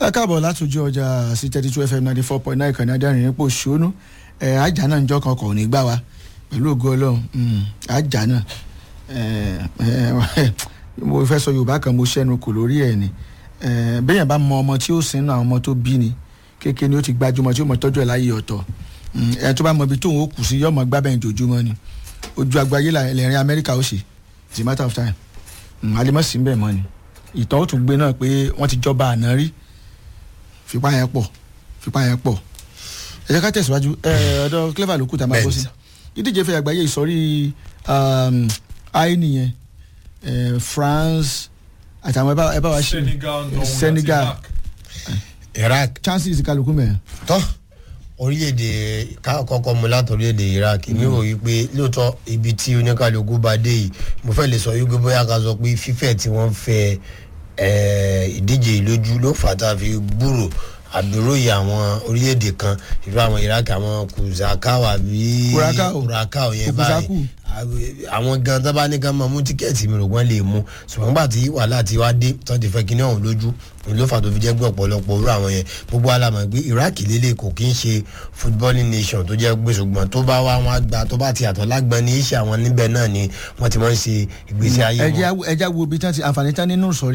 ẹ káàbọ̀ látòjú ọjà sí thirty two fm ninety four point nine kan ní adẹ́rìn nípò ṣónú ẹ ajá náà ń jọ́ kan kò ní gbà wá pẹ̀lú ògo ọlọ́run ajá náà mo fẹ́ sọ yorùbá kan mo ṣẹ́nu kò lórí ẹ̀ ni bẹ́yẹn bá mọ ọmọ tí ó sin náà ọmọ tó bí ni kékeré ni ó ti gbajúmọ̀ tí ó mọ̀ tọ́jú ẹ̀ láyé ọ̀tọ̀ ẹ tó bá mọ ibi tóun ó kù sí yọmọ gbábẹ́ ìjòjúmọ́ ni ojú agbayé lẹ́rìn amẹ́ríkà ó ṣe it's a matter of time alimọ̀sí ń bẹ̀ mọ́ ni ìtàn ó tún gbé náà pé wọ́n ti jọba àná rí fipá yẹn pọ̀ fipá yẹn pọ̀ ẹ jẹ́ ká tẹ̀síwájú ọ̀dọ̀ clever ló kù tá a máa bọ́ sí ìdíje fẹ́ àgbáyé ìsọ̀rí àìní yẹn France àtàwọn ẹ bá wa ṣe Senegal Iraq chances kálukú mẹ́rin. tọ́ orílẹ̀-èdè kọ́kọ́ mu láti orílẹ̀-èdè Iraq mi ò rí pé lóòótọ́ ibi tí oníkàlùkù bá dé yìí mo fẹ́ lè sọ wípé bóyá ká sọ pé fífẹ́ tí wọ́n fẹ́ ìdíje ìlójú ló fà tá a fi gbúrò àbúròyè àwọn orílẹ̀-èdè kan ìlú àwọn Iraq àwọn kùsàkáwà bí kùràkáwà yẹn báyìí àwọn gan tó bá ní ká máa mú tíkẹ́ẹ̀tì mi rò wọ́n lè mú ṣùgbọ́n nígbà tí wàhálà ti wá dé tó ti fẹ́ kíní ọ̀hún lójú ló fà tó fi jẹ́ pé ọ̀pọ̀lọpọ̀ orú àwọn yẹn gbogbo alamọ̀ pé Iraq lélẹ̀ kò kí ń ṣe footballing nation tó jẹ́ pé ṣùgbọ́n tó bá wá wọn àgbà tó bá ti àtọ̀ lágbọ́n ní iṣẹ́ àwọn níbẹ̀ náà ni wọ́n ti máa ń ṣe ìgbésí ayé wọn. ẹja wo ibi tí wọ́n ti àǹfààní tán nínú sọ̀rí